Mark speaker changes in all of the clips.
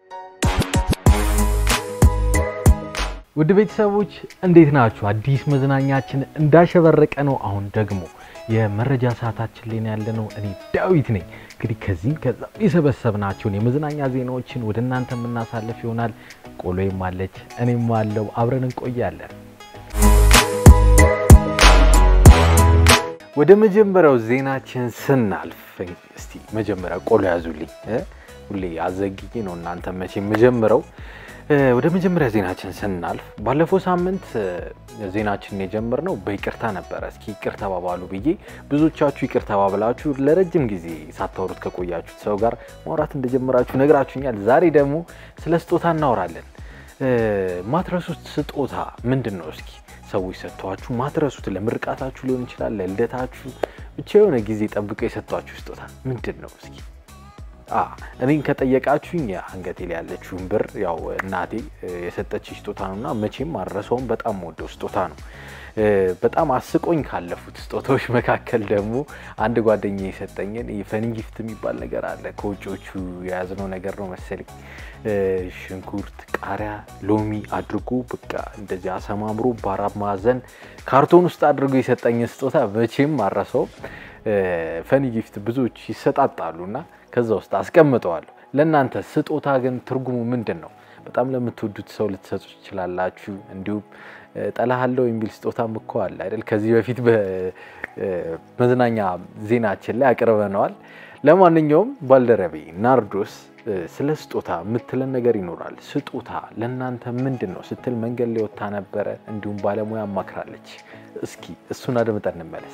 Speaker 1: ውድ ቤተሰቦች እንዴት ናችሁ? አዲስ መዝናኛችን እንዳሸበረቀ ነው። አሁን ደግሞ የመረጃ ሰዓታችን ላይ ያለ ነው። እኔ ዳዊት ነኝ። እንግዲህ ከዚህም ከዛም የሰበሰብናቸውን የመዝናኛ ዜናዎችን ወደ እናንተ የምናሳልፍ ይሆናል። ቆሎዬም አለች፣ እኔም አለው። አብረን እንቆያለን። ወደ መጀመሪያው ዜናችን ስናልፍ እስቲ መጀመሪያ ቆሎ ያዙልኝ። ሁሌ አዘግዬ ነው እናንተ መቼ የምጀምረው ወደ መጀመሪያ ዜናችን ስናልፍ ባለፈው ሳምንት ዜናችንን የጀመርነው በይቅርታ ነበረ። እስኪ ይቅር ተባባሉ ብዬ ብዙዎቻችሁ ይቅር ተባብላችሁ ለረጅም ጊዜ ሳታወሩት ከቆያችሁት ሰው ጋር ማውራት እንደጀመራችሁ ነግራችሁኛል። ዛሬ ደግሞ ስለ ስጦታ እናወራለን። ማትረሱት ስጦታ ምንድን ነው? እስኪ ሰዎች ሰጥተዋችሁ ማትረሱት፣ ለምርቃታችሁ ሊሆን ይችላል፣ ለልደታችሁ፣ ብቻ የሆነ ጊዜ ጠብቀው የሰጧችሁ ስጦታ ምንድን ነው? እስኪ እኔን ከጠየቃችሁኝ አንገቴ ላይ ያለችውን ብር ያው እናቴ የሰጠች ስጦታ ነው እና መቼም አልረሳውም። በጣም ወደው ስጦታ ነው። በጣም አስቆኝ ካለፉት ስጦታዎች መካከል ደግሞ አንድ ጓደኛ የሰጠኝን ፈኒ ጊፍት የሚባል ነገር አለ። ከውጭዎቹ የያዝነው ነገር ነው መሰለኝ። ሽንኩርት፣ ቃሪያ፣ ሎሚ አድርጎ በቃ እንደዚህ አሰማምሮ በአራት ማዕዘን ካርቶን ውስጥ አድርጎ የሰጠኝ ስጦታ መቼም አልረሳውም። ፈኒ ጊፍት ብዙዎች ይሰጣጣሉ እና ከዛ ውስጥ አስቀምጠዋለሁ። ለእናንተ ስጦታ ግን ትርጉሙ ምንድን ነው? በጣም ለምትወዱት ሰው ልትሰጡ ትችላላችሁ። እንዲሁም ጠላሃለው የሚል ስጦታም እኮ አለ አይደል? ከዚህ በፊት በመዝናኛ ዜናችን ላይ አቅርበነዋል። ለማንኛውም ባልደረቤ ናርዶስ ስለ ስጦታ የምትለን ነገር ይኖራል። ስጦታ ለእናንተ ምንድን ነው ስትል መንገድ ላይ ወጥታ ነበረ። እንዲሁም ባለሙያ አማክራለች። እስኪ እሱን አድምጠን እንመለስ።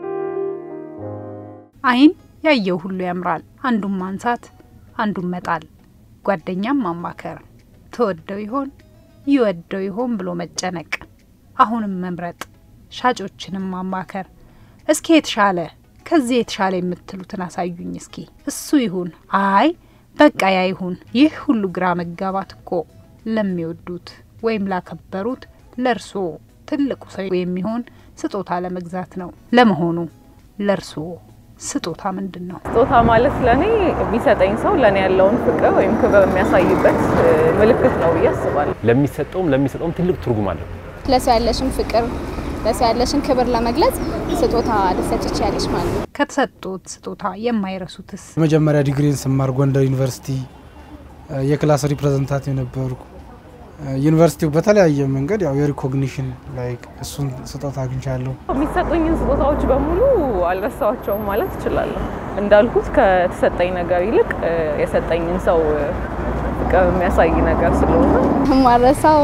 Speaker 2: አይን ያየው ሁሉ ያምራል። አንዱን ማንሳት አንዱን መጣል፣ ጓደኛም ማማከር፣ ተወደው ይሆን ይወደው ይሆን ብሎ መጨነቅ፣ አሁንም መምረጥ፣ ሻጮችንም ማማከር። እስኪ የተሻለ ከዚህ የተሻለ የምትሉትን አሳዩኝ እስኪ እሱ ይሁን፣ አይ በቃ ያ ይሁን። ይህ ሁሉ ግራ መጋባት እኮ ለሚወዱት ወይም ላከበሩት ለእርስዎ ትልቁ ሰው የሚሆን ስጦታ ለመግዛት ነው። ለመሆኑ ለእርስዎ ስጦታ ምንድን ነው?
Speaker 3: ስጦታ ማለት ለእኔ የሚሰጠኝ ሰው ለእኔ ያለውን ፍቅር ወይም ክብር የሚያሳይበት ምልክት ነው ብዬ አስባለሁ።
Speaker 4: ለሚሰጠውም ለሚሰጠውም ትልቅ ትርጉም አለው።
Speaker 5: ለሰው ያለሽን ፍቅር ለሰው ያለሽን ክብር ለመግለጽ ስጦታ ልትሰጪ ትችያለሽ ማለት ነው።
Speaker 2: ከተሰጡት ስጦታ የማይረሱትስ?
Speaker 6: መጀመሪያ ዲግሪን ስማር ጎንደር ዩኒቨርሲቲ የክላስ ሪፕሬዘንታቲቭ ነበርኩ። ዩኒቨርሲቲው በተለያየ መንገድ ያው የሪኮግኒሽን ላይክ እሱን ስጦታ አግኝቻለሁ።
Speaker 3: የሚሰጡኝን ስጦታዎች በሙሉ አልረሳቸውም ማለት እችላለሁ። እንዳልኩት ከተሰጠኝ ነገር ይልቅ የሰጠኝን ሰው ፍቅር የሚያሳይ ነገር ስለሆነ
Speaker 5: ማረሳው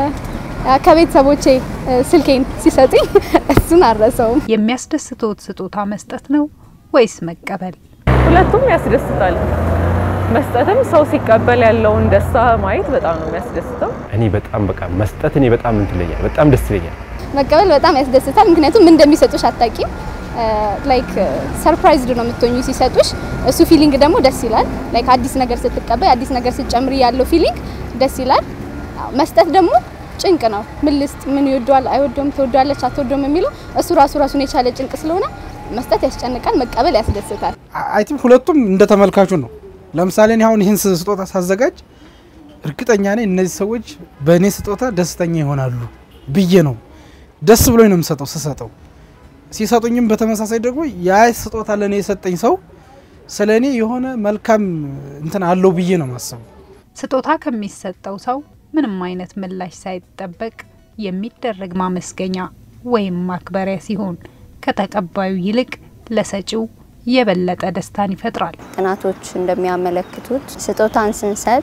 Speaker 5: ከቤተሰቦቼ ስልኬን ሲሰጡኝ እሱን አልረሳውም።
Speaker 2: የሚያስደስትዎት ስጦታ መስጠት ነው ወይስ መቀበል?
Speaker 3: ሁለቱም ያስደስታል። መስጠትም ሰው ሲቀበል ያለውን ደስታ ማየት በጣም ነው የሚያስደስተው።
Speaker 4: እኔ በጣም በቃ መስጠት እኔ በጣም እንትን ይለኛል፣ በጣም ደስ ይለኛል።
Speaker 5: መቀበል በጣም ያስደስታል። ምክንያቱም ምን እንደሚሰጡሽ አታቂም። ላይክ ሰርፕራይዝድ ነው የምትሆኙ ሲሰጡሽ። እሱ ፊሊንግ ደግሞ ደስ ይላል። ላይክ አዲስ ነገር ስትቀበል፣ አዲስ ነገር ስትጨምሪ ያለው ፊሊንግ ደስ ይላል። መስጠት ደግሞ ጭንቅ ነው። ምን ልስጥ፣ ምን ይወደዋል፣ አይወደውም፣ ትወደዋለች፣ አትወደውም የሚለው እሱ ራሱ ራሱን የቻለ ጭንቅ ስለሆነ መስጠት ያስጨንቃል፣ መቀበል ያስደስታል።
Speaker 6: አይ ቲንክ ሁለቱም እንደ ተመልካቹ ነው። ለምሳሌ እኔ አሁን ይህን ስጦታ ሳዘጋጅ እርግጠኛ ነኝ እነዚህ ሰዎች በእኔ ስጦታ ደስተኛ ይሆናሉ ብዬ ነው ደስ ብሎኝ ነው የምሰጠው። ስሰጠው ሲሰጡኝም በተመሳሳይ ደግሞ ያ ስጦታ ለእኔ የሰጠኝ ሰው ስለ እኔ የሆነ መልካም እንትን አለው ብዬ ነው ማሰቡ።
Speaker 2: ስጦታ ከሚሰጠው ሰው ምንም አይነት ምላሽ ሳይጠበቅ የሚደረግ ማመስገኛ ወይም ማክበሪያ ሲሆን ከተቀባዩ ይልቅ ለሰጪው የበለጠ ደስታን ይፈጥራል።
Speaker 7: ጥናቶች እንደሚያመለክቱት ስጦታን ስንሰጥ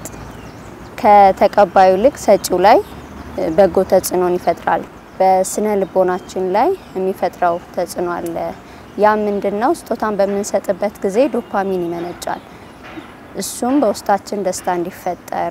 Speaker 7: ከተቀባዩ ይልቅ ሰጪው ላይ በጎ ተጽዕኖን ይፈጥራል። በስነ ልቦናችን ላይ የሚፈጥረው ተጽዕኖ አለ። ያ ምንድን ነው? ስጦታን በምንሰጥበት ጊዜ ዶፓሚን ይመነጫል። እሱም በውስጣችን ደስታ እንዲፈጠር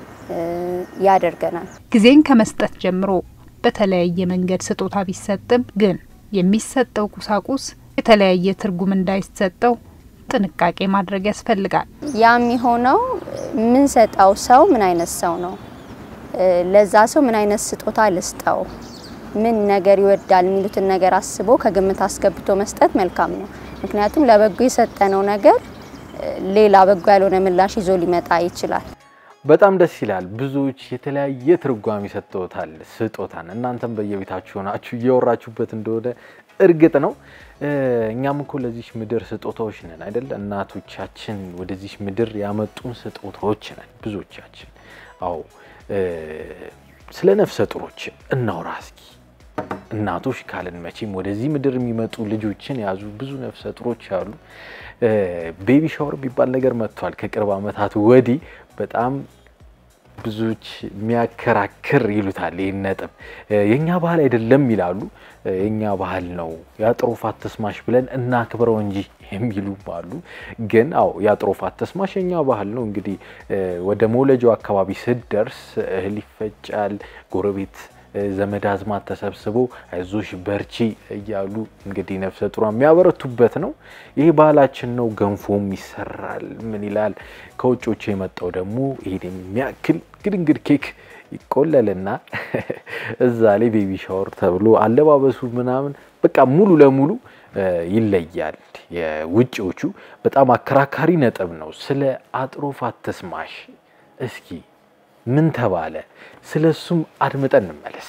Speaker 7: ያደርገናል።
Speaker 2: ጊዜን ከመስጠት ጀምሮ በተለያየ መንገድ ስጦታ ቢሰጥም ግን የሚሰጠው ቁሳቁስ የተለያየ ትርጉም እንዳይሰጠው ጥንቃቄ ማድረግ ያስፈልጋል።
Speaker 7: ያ የሚሆነው የምንሰጠው ሰው ምን አይነት ሰው ነው? ለዛ ሰው ምን አይነት ስጦታ ልስጠው፣ ምን ነገር ይወዳል የሚሉትን ነገር አስቦ ከግምት አስገብቶ መስጠት መልካም ነው። ምክንያቱም ለበጎ የሰጠነው ነገር ሌላ በጎ ያልሆነ ምላሽ ይዞ ሊመጣ ይችላል።
Speaker 1: በጣም ደስ ይላል። ብዙዎች የተለያየ ትርጓሜ ሰጥተውታል ስጦታን። እናንተም በየቤታችሁ ሆናችሁ እያወራችሁበት እንደሆነ እርግጥ ነው። እኛም እኮ ለዚች ምድር ስጦታዎች ነን አይደለ? እናቶቻችን ወደዚች ምድር ያመጡን ስጦታዎች ነን ብዙዎቻችን። አዎ ስለ ነፍሰ ጡሮች እናውራ እስኪ። እናቶች ካልን መቼም ወደዚህ ምድር የሚመጡ ልጆችን የያዙ ብዙ ነፍሰ ጡሮች አሉ። ቤቢ ሻወር የሚባል ነገር መጥቷል ከቅርብ ዓመታት ወዲህ በጣም ብዙዎች የሚያከራክር ይሉታል። ይህን ነጥብ የእኛ ባህል አይደለም ይላሉ። የእኛ ባህል ነው የአጥሮፍ አትስማሽ ብለን እናክብረው እንጂ የሚሉም አሉ። ግን አዎ የአጥሮፍ አትስማሽ የእኛ ባህል ነው። እንግዲህ ወደ መውለጃው አካባቢ ስደርስ እህል ይፈጫል። ጎረቤት ዘመድ አዝማት ተሰብስቦ አይዞሽ በርቺ እያሉ እንግዲህ ነፍሰ ጡሯ የሚያበረቱበት ነው። ይህ ባህላችን ነው። ገንፎም ይሰራል። ምን ይላል ከውጮቹ የመጣው ደግሞ ይሄን የሚያክል ግድንግድ ኬክ ይቆለልና እዛ ላይ ቤቢ ሻወር ተብሎ አለባበሱ ምናምን በቃ ሙሉ ለሙሉ ይለያል። የውጭዎቹ በጣም አከራካሪ ነጥብ ነው። ስለ አጥሮፍ አትስማሽ እስኪ ምን ተባለ? ስለ እሱም አድምጠን እንመለስ።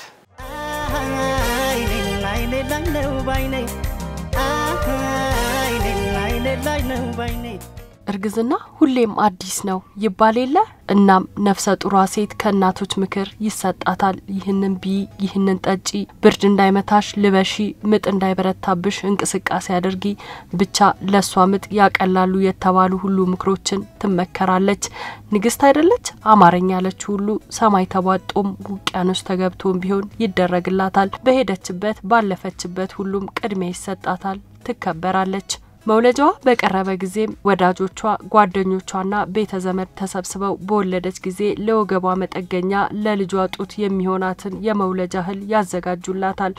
Speaker 8: እርግዝና ሁሌም አዲስ ነው ይባል የለ። እናም ነፍሰ ጡሯ ሴት ከእናቶች ምክር ይሰጣታል። ይህንን ቢ፣ ይህንን ጠጪ፣ ብርድ እንዳይመታሽ ልበሺ፣ ምጥ እንዳይበረታብሽ እንቅስቃሴ አድርጊ፣ ብቻ ለእሷ ምጥ ያቀላሉ የተባሉ ሁሉ ምክሮችን ትመከራለች። ንግስት አይደለች አማርኛ ያለችው ሁሉ ሰማይ ተቧጦም ውቅያኖስ ተገብቶም ቢሆን ይደረግላታል። በሄደችበት ባለፈችበት ሁሉም ቅድሚያ ይሰጣታል፣ ትከበራለች። መውለጃዋ በቀረበ ጊዜም ወዳጆቿ ጓደኞቿና ቤተ ዘመድ ተሰብስበው በወለደች ጊዜ ለወገቧ መጠገኛ ለልጇ ጡት የሚሆናትን የመውለጃ እህል ያዘጋጁላታል።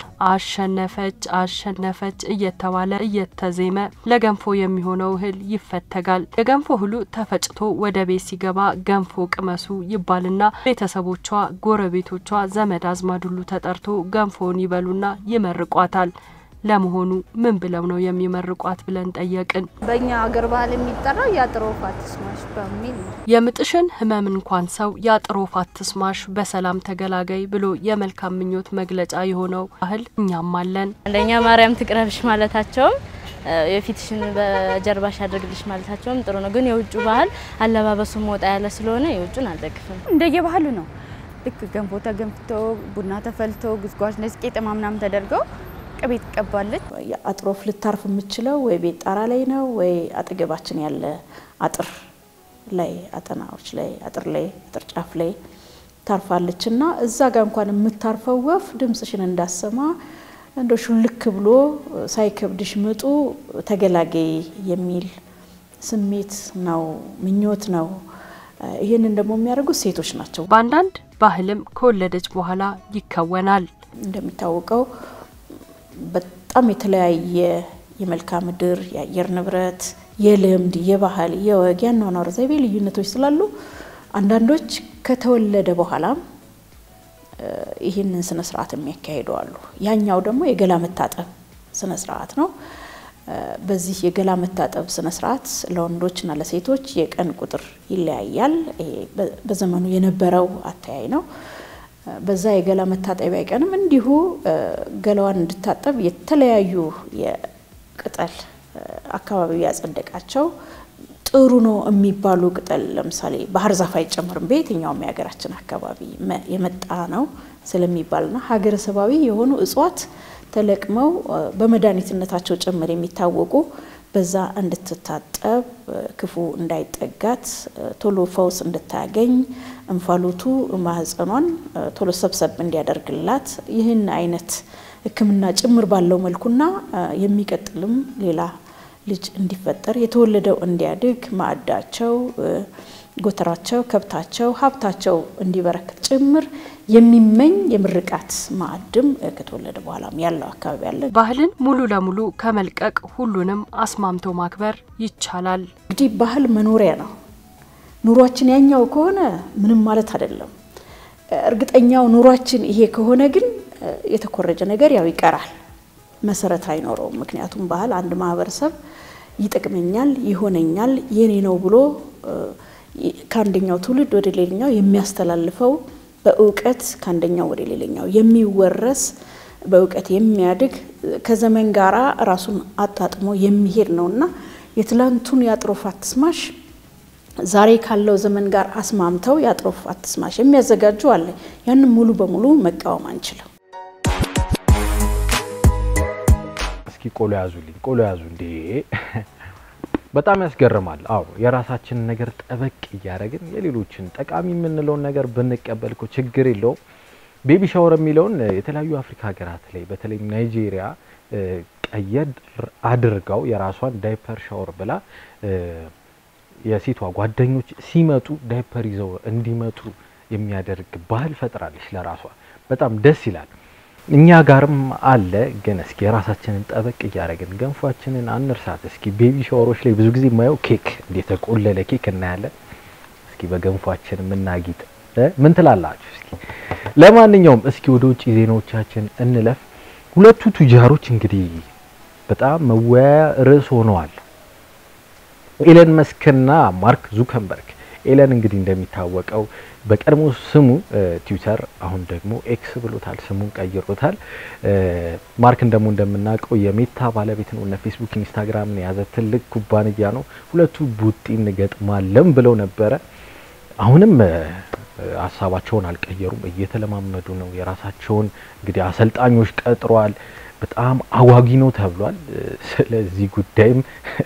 Speaker 8: አሸነፈች አሸነፈች እየተባለ እየተዜመ ለገንፎ የሚሆነው እህል ይፈተጋል። የገንፎ እህሉ ተፈጭቶ ወደ ቤት ሲገባ ገንፎ ቅመሱ ይባልና ቤተሰቦቿ፣ ጎረቤቶቿ፣ ዘመድ አዝማድ ሁሉ ተጠርቶ ገንፎውን ይበሉና ይመርቋታል። ለመሆኑ ምን ብለው ነው የሚመርቋት ብለን ጠየቅን።
Speaker 9: በእኛ ሀገር ባህል የሚጠራው የአጥሮፍ አትስማሽ በሚል ነው።
Speaker 8: የምጥሽን ህመም እንኳን ሰው የአጥሮፍ አትስማሽ በሰላም ተገላገይ ብሎ የመልካም ምኞት መግለጫ የሆነው ባህል እኛም አለን።
Speaker 10: አንደኛ ማርያም ትቅረብሽ ማለታቸውም የፊትሽን በጀርባሽ ያድርግልሽ ማለታቸውም ጥሩ ነው። ግን የውጭ ባህል አለባበሱ ወጣ ያለ ስለሆነ የውጩን አልደግፍም።
Speaker 9: እንደየባህሉ ነው። ልክ ገንፎ ተገንፍቶ ቡና ተፈልቶ ጉዝጓዥ ነጭ ቄጠማ ምናምን ተደርገው ቅቤ ትቀባለች።
Speaker 11: አጥሮፍ ልታርፍ የምችለው ወይ ቤት ጣራ ላይ ነው ወይ አጠገባችን ያለ አጥር ላይ አጠናዎች ላይ አጥር ላይ አጥር ጫፍ ላይ ታርፋለች እና እዛ ጋር እንኳን የምታርፈው ወፍ ድምጽሽን እንዳሰማ እንደ ሹልክ ብሎ ሳይከብድሽ ምጡ ተገላገይ የሚል ስሜት ነው፣ ምኞት ነው። ይህንን ደግሞ የሚያደርጉት ሴቶች ናቸው።
Speaker 8: በአንዳንድ ባህልም ከወለደች በኋላ ይከወናል።
Speaker 11: እንደሚታወቀው በጣም የተለያየ የመልክዓ ምድር፣ የአየር ንብረት፣ የልምድ፣ የባህል፣ የወግ፣ የአኗኗር ዘይቤ ልዩነቶች ስላሉ አንዳንዶች ከተወለደ በኋላም ይህንን ስነ ስርዓት የሚያካሂዱ አሉ። ያኛው ደግሞ የገላ መታጠብ ስነ ስርዓት ነው። በዚህ የገላ መታጠብ ስነ ስርዓት ለወንዶችና ለሴቶች የቀን ቁጥር ይለያያል። ይሄ በዘመኑ የነበረው አተያይ ነው። በዛ የገላ መታጠቢያ ቀንም እንዲሁ ገላዋን እንድታጠብ የተለያዩ የቅጠል አካባቢው ያጸደቃቸው ጥሩ ነው የሚባሉ ቅጠል ለምሳሌ ባህር ዛፍ አይጨምርም በየትኛውም የሀገራችን አካባቢ የመጣ ነው ስለሚባልና ሀገረሰባዊ የሆኑ እጽዋት ተለቅመው በመድኃኒትነታቸው ጭምር የሚታወቁ በዛ እንድትታጠብ ክፉ እንዳይጠጋት ቶሎ ፈውስ እንድታገኝ እንፋሎቱ ማህፀኗን ቶሎ ሰብሰብ እንዲያደርግላት ይህን አይነት ሕክምና ጭምር ባለው መልኩና የሚቀጥልም ሌላ ልጅ እንዲፈጠር የተወለደው እንዲያድግ ማዕዳቸው፣ ጎተራቸው፣ ከብታቸው፣ ሀብታቸው እንዲበረክት ጭምር የሚመኝ የምርቃት ማዕድም ከተወለደ በኋላም ያለው አካባቢ አለ።
Speaker 8: ባህልን ሙሉ ለሙሉ ከመልቀቅ ሁሉንም አስማምቶ ማክበር ይቻላል።
Speaker 11: እንግዲህ ባህል መኖሪያ ነው። ኑሯችን ያኛው ከሆነ ምንም ማለት አይደለም። እርግጠኛው ኑሯችን ይሄ ከሆነ ግን የተኮረጀ ነገር ያው ይቀራል፣ መሰረት አይኖረውም። ምክንያቱም ባህል አንድ ማህበረሰብ ይጠቅመኛል፣ ይሆነኛል፣ የኔ ነው ብሎ ከአንደኛው ትውልድ ወደ ሌላኛው የሚያስተላልፈው በእውቀት ከአንደኛው ወደ ሌላኛው የሚወረስ በእውቀት የሚያድግ ከዘመን ጋራ ራሱን አጣጥሞ የሚሄድ ነውና የትላንቱን የአጥሮፍ አትስማሽ ዛሬ ካለው ዘመን ጋር አስማምተው የአጥሮፍ አትስማሽ የሚያዘጋጁ አለ። ያንን ሙሉ በሙሉ መቃወም አንችልም።
Speaker 1: እስኪ ቆሎ ያዙልኝ፣ ቆሎ ያዙ እንዴ! በጣም ያስገርማል። አዎ የራሳችንን ነገር ጠበቅ እያደረግን የሌሎችን ጠቃሚ የምንለውን ነገር ብንቀበል እኮ ችግር የለውም። ቤቢ ሻወር የሚለውን የተለያዩ አፍሪካ ሀገራት ላይ በተለይም ናይጄሪያ ቀየድ አድርጋው የራሷን ዳይፐር ሻወር ብላ የሴቷ ጓደኞች ሲመጡ ዳይፐር ይዘው እንዲመጡ የሚያደርግ ባህል ፈጥራለች ለራሷ። በጣም ደስ ይላል። እኛ ጋርም አለ። ግን እስኪ የራሳችንን ጠበቅ እያደረግን ገንፏችንን አንርሳት። እስኪ ቤቢ ሻወሮች ላይ ብዙ ጊዜ የማየው ኬክ እንደ የተቆለለ ኬክ እናያለን። እስኪ በገንፏችን የምናጊጥ ምን ትላላችሁ? እስኪ ለማንኛውም እስኪ ወደ ውጭ ዜናዎቻችን እንለፍ። ሁለቱ ቱጃሮች እንግዲህ በጣም መወያያ ርዕስ ሆነዋል። ኤለን መስክና ማርክ ዙከንበርግ። ኤለን እንግዲህ እንደሚታወቀው በቀድሞ ስሙ ትዊተር አሁን ደግሞ ኤክስ ብሎታል፣ ስሙን ቀይሮታል። ማርክን ደግሞ እንደምናውቀው የሜታ ባለቤት ነው። እነ ፌስቡክ፣ ኢንስታግራምን የያዘ ትልቅ ኩባንያ ነው። ሁለቱ ቡጢ እንገጥማለን ብለው ነበረ። አሁንም ሀሳባቸውን አልቀየሩም፣ እየተለማመዱ ነው። የራሳቸውን እንግዲህ አሰልጣኞች ቀጥሯል። በጣም አጓጊ ነው ተብሏል። ስለዚህ ጉዳይም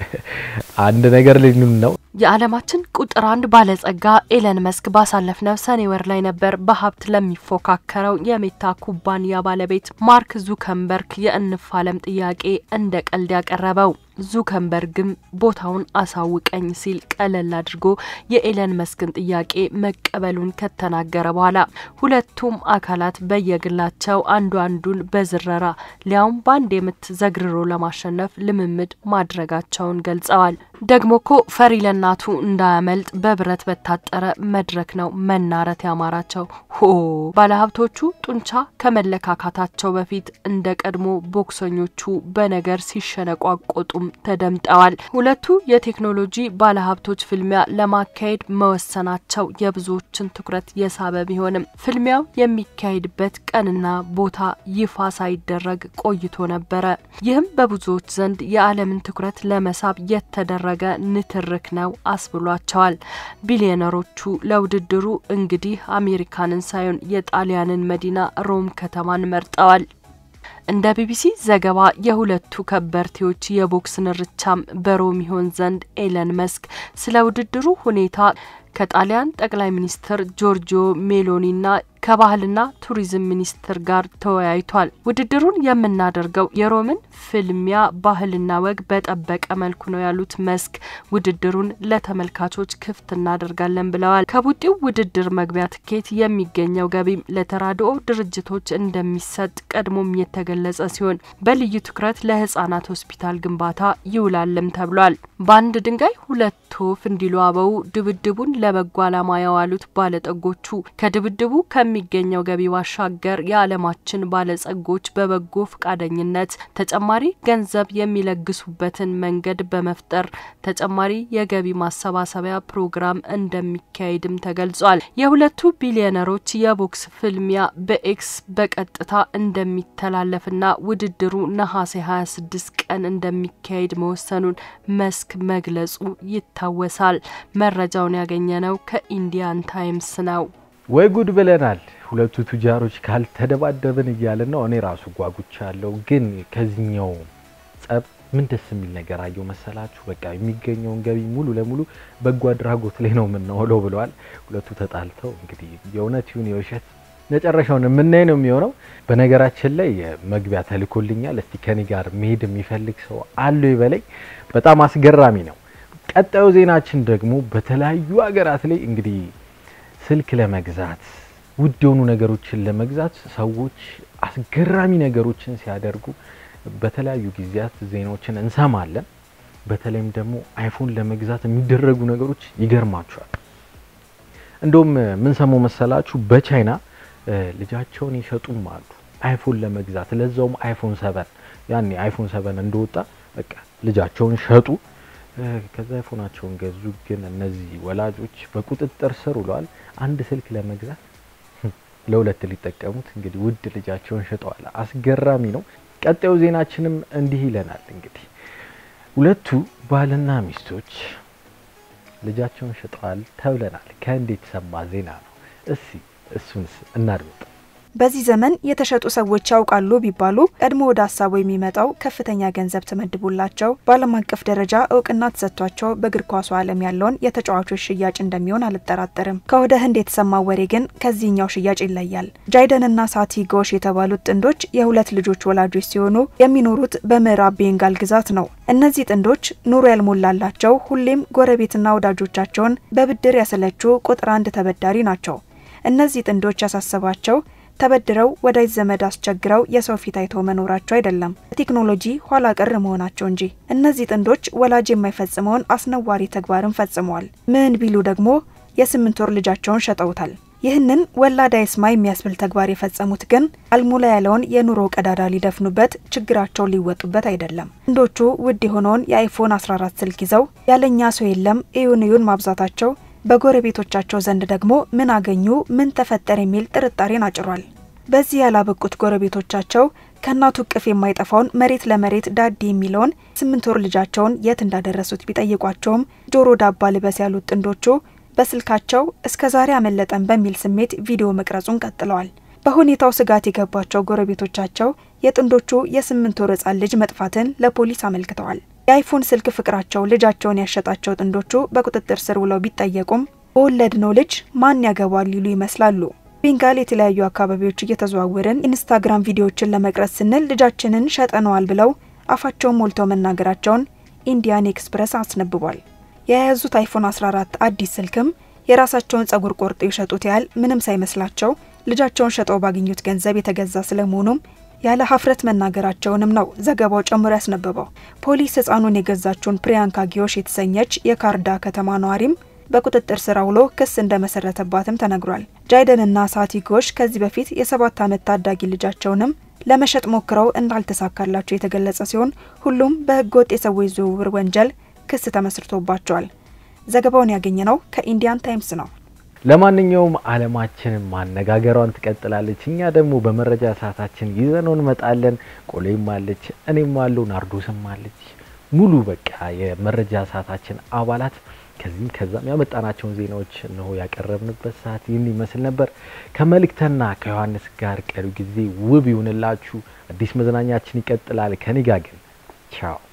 Speaker 1: አንድ ነገር ልንል ነው።
Speaker 8: የዓለማችን ቁጥር አንድ ባለጸጋ ኤለን መስክ ባሳለፍነው ሰኔ ወር ላይ ነበር በሀብት ለሚፎካከረው የሜታ ኩባንያ ባለቤት ማርክ ዙከንበርግ የእንፋለም ጥያቄ እንደ ቀልድ ያቀረበው። ዙከንበርግም ቦታውን አሳውቀኝ ሲል ቀለል አድርጎ የኤለን መስክን ጥያቄ መቀበሉን ከተናገረ በኋላ ሁለቱም አካላት በየግላቸው አንዱ አንዱን በዝረራ ሊያውም በአንድ የምት ዘግርሮ ለማሸነፍ ልምምድ ማድረጋቸውን ገልጸዋል። ደግሞ ኮ ፈሪ ለእናቱ እንዳያመልጥ በብረት በታጠረ መድረክ ነው መናረት ያማራቸው። ሆ ባለሀብቶቹ ጡንቻ ከመለካካታቸው በፊት እንደ ቀድሞ ቦክሰኞቹ በነገር ሲሸነቋቆጡም ተደምጠዋል። ሁለቱ የቴክኖሎጂ ባለሀብቶች ፍልሚያ ለማካሄድ መወሰናቸው የብዙዎችን ትኩረት የሳበ ቢሆንም ፍልሚያው የሚካሄድበት ቀንና ቦታ ይፋ ሳይደረግ ቆይቶ ነበረ። ይህም በብዙዎች ዘንድ የዓለምን ትኩረት ለመሳብ የተደረገ ንትርክ ነው አስብሏቸዋል። ቢሊዮነሮቹ ለውድድሩ እንግዲህ አሜሪካንን ሳይሆን የጣሊያንን መዲና ሮም ከተማን መርጠዋል። እንደ ቢቢሲ ዘገባ የሁለቱ ከበርቴዎች የቦክስ ንርቻም በሮም ይሆን ዘንድ ኤለን መስክ ስለ ውድድሩ ሁኔታ ከጣሊያን ጠቅላይ ሚኒስትር ጆርጂዮ ሜሎኒና ከባህልና ቱሪዝም ሚኒስትር ጋር ተወያይቷል። ውድድሩን የምናደርገው የሮምን ፍልሚያ ባህልና ወግ በጠበቀ መልኩ ነው ያሉት መስክ ውድድሩን ለተመልካቾች ክፍት እናደርጋለን ብለዋል። ከቡጢው ውድድር መግቢያ ትኬት የሚገኘው ገቢም ለተራድኦ ድርጅቶች እንደሚሰጥ ቀድሞም የተገለጸ ሲሆን በልዩ ትኩረት ለህጻናት ሆስፒታል ግንባታ ይውላልም ተብሏል። በአንድ ድንጋይ ሁለት ወፍ እንዲሉ አበው ድብድቡን ለበጎ ዓላማ ያዋሉት ባለጠጎቹ ከድብድቡ ከሚገኘው ገቢ ባሻገር የዓለማችን ባለጸጎች በበጎ ፈቃደኝነት ተጨማሪ ገንዘብ የሚለግሱበትን መንገድ በመፍጠር ተጨማሪ የገቢ ማሰባሰቢያ ፕሮግራም እንደሚካሄድም ተገልጿል። የሁለቱ ቢሊዮነሮች የቦክስ ፍልሚያ በኤክስ በቀጥታ እንደሚተላለፍና ውድድሩ ነሐሴ 26 ቀን እንደሚካሄድ መወሰኑን መስክ መግለጹ ይታወሳል። መረጃውን ያገኘነው ከኢንዲያን ታይምስ ነው።
Speaker 1: ወይ ጉድ ብለናል። ሁለቱ ቱጃሮች ካልተደባደብን እያለን ነው። እኔ ራሱ ጓጉቻለሁ። ግን ከዚህኛው ጸብ ምን ደስ የሚል ነገር አየው መሰላችሁ? በቃ የሚገኘውን ገቢ ሙሉ ለሙሉ በጎ አድራጎት ላይ ነው የምናውለው ብለዋል። ሁለቱ ተጣልተው እንግዲህ የእውነት ይሁን የውሸት መጨረሻውን የምናይ ነው የሚሆነው። በነገራችን ላይ መግቢያ ተልኮልኛል። እስቲ ከኔ ጋር መሄድ የሚፈልግ ሰው አለ ይበለኝ። በጣም አስገራሚ ነው። ቀጣዩ ዜናችን ደግሞ በተለያዩ ሀገራት ላይ እንግዲህ ስልክ ለመግዛት ውድ የሆኑ ነገሮችን ለመግዛት ሰዎች አስገራሚ ነገሮችን ሲያደርጉ በተለያዩ ጊዜያት ዜናዎችን እንሰማለን። በተለይም ደግሞ አይፎን ለመግዛት የሚደረጉ ነገሮች ይገርማቸዋል። እንደውም ምን ሰማው መሰላችሁ? በቻይና ልጃቸውን ይሸጡም አሉ አይፎን ለመግዛት ለዛውም አይፎን ሰበን ያኔ አይፎን ሰበን እንደወጣ በቃ ልጃቸውን ሸጡ። ከዛ አይፎናቸውን ገዙ። ግን እነዚህ ወላጆች በቁጥጥር ስር ውለዋል። አንድ ስልክ ለመግዛት ለሁለት ሊጠቀሙት እንግዲህ ውድ ልጃቸውን ሽጠዋል። አስገራሚ ነው። ቀጣዩ ዜናችንም እንዲህ ይለናል። እንግዲህ ሁለቱ ባልና ሚስቶች ልጃቸውን ሽጠዋል ተብለናል። ከህንድ የተሰማ ዜና ነው። እስቲ እሱንስ እናድምጥ።
Speaker 12: በዚህ ዘመን የተሸጡ ሰዎች ያውቃሉ ቢባሉ ቀድሞ ወደ ሀሳቡ የሚመጣው ከፍተኛ ገንዘብ ተመድቦላቸው በዓለም አቀፍ ደረጃ እውቅና ተሰጥቷቸው በእግር ኳሱ ዓለም ያለውን የተጫዋቾች ሽያጭ እንደሚሆን አልጠራጠርም። ከወደ ህንድ የተሰማው ወሬ ግን ከዚህኛው ሽያጭ ይለያል። ጃይደንና ሳቲ ጎሽ የተባሉት ጥንዶች የሁለት ልጆች ወላጆች ሲሆኑ የሚኖሩት በምዕራብ ቤንጋል ግዛት ነው። እነዚህ ጥንዶች ኑሮ ያልሞላላቸው ሁሌም ጎረቤትና ወዳጆቻቸውን በብድር ያሰለቹ ቁጥር አንድ ተበዳሪ ናቸው። እነዚህ ጥንዶች ያሳሰባቸው ተበድረው ወዳጅ ዘመድ አስቸግረው የሰው ፊት አይተው መኖራቸው አይደለም፣ ቴክኖሎጂ ኋላ ቀር መሆናቸው እንጂ። እነዚህ ጥንዶች ወላጅ የማይፈጽመውን አስነዋሪ ተግባርን ፈጽመዋል። ምን ቢሉ ደግሞ የስምንት ወር ልጃቸውን ሸጠውታል። ይህንን ወላድ አይስማ የሚያስብል ተግባር የፈጸሙት ግን አልሞላ ያለውን የኑሮ ቀዳዳ ሊደፍኑበት ችግራቸውን ሊወጡበት አይደለም። ጥንዶቹ ውድ የሆነውን የአይፎን 14 ስልክ ይዘው ያለኛ ሰው የለም እዩን እዩን ማብዛታቸው በጎረቤቶቻቸው ዘንድ ደግሞ ምን አገኙ፣ ምን ተፈጠረ የሚል ጥርጣሬን አጭሯል። በዚህ ያላበቁት ጎረቤቶቻቸው ከእናቱ እቅፍ የማይጠፋውን መሬት ለመሬት ዳዲ የሚለውን ስምንት ወር ልጃቸውን የት እንዳደረሱት ቢጠይቋቸውም ጆሮ ዳባ ልበስ ያሉት ጥንዶቹ በስልካቸው እስከ ዛሬ አመለጠን በሚል ስሜት ቪዲዮ መቅረጹን ቀጥለዋል። በሁኔታው ስጋት የገባቸው ጎረቤቶቻቸው የጥንዶቹ የስምንት ወር ሕፃን ልጅ መጥፋትን ለፖሊስ አመልክተዋል። የአይፎን ስልክ ፍቅራቸው ልጃቸውን ያሸጣቸው ጥንዶቹ በቁጥጥር ስር ውለው ቢጠየቁም በወለድነው ልጅ ማን ያገባል ሊሉ ይመስላሉ። ቤንጋል የተለያዩ አካባቢዎች እየተዘዋወርን ኢንስታግራም ቪዲዮዎችን ለመቅረጽ ስንል ልጃችንን ሸጠነዋል ብለው አፋቸውን ሞልተው መናገራቸውን ኢንዲያን ኤክስፕረስ አስነብቧል። የያዙት አይፎን 14 አዲስ ስልክም የራሳቸውን ጸጉር ቆርጠው የሸጡት ያህል ምንም ሳይመስላቸው ልጃቸውን ሸጠው ባገኙት ገንዘብ የተገዛ ስለመሆኑም ያለ ሀፍረት መናገራቸውንም ነው ዘገባው ጨምሮ ያስነበበው። ፖሊስ ህፃኑን የገዛችውን ፕሪያንካ ጊዮሽ የተሰኘች የካርዳ ከተማ ነዋሪም በቁጥጥር ስር አውሎ ክስ እንደመሰረተባትም ተነግሯል። ጃይደንና ሳቲ ጎሽ ከዚህ በፊት የሰባት ዓመት ታዳጊ ልጃቸውንም ለመሸጥ ሞክረው እንዳልተሳካላቸው የተገለጸ ሲሆን ሁሉም በህገ ወጥ የሰዎች ዝውውር ወንጀል ክስ ተመስርቶባቸዋል። ዘገባውን ያገኘነው ከኢንዲያን ታይምስ ነው።
Speaker 1: ለማንኛውም አለማችንን ማነጋገሯን ትቀጥላለች። እኛ ደግሞ በመረጃ ሰዓታችን ይዘነው እንመጣለን። ቆሌም አለች፣ እኔም አለው፣ ናርዶስም አለች። ሙሉ በቃ የመረጃ ሰዓታችን አባላት ከዚህም ከዛም ያመጣናቸውን ዜናዎች እነሆ ያቀረብንበት ሰዓት ይህን ይመስል ነበር። ከመልእክተና ከዮሐንስ ጋር ቀሪው ጊዜ ውብ ይሁንላችሁ። አዲስ መዝናኛችን ይቀጥላል። ከኔ ጋር ግን ቻው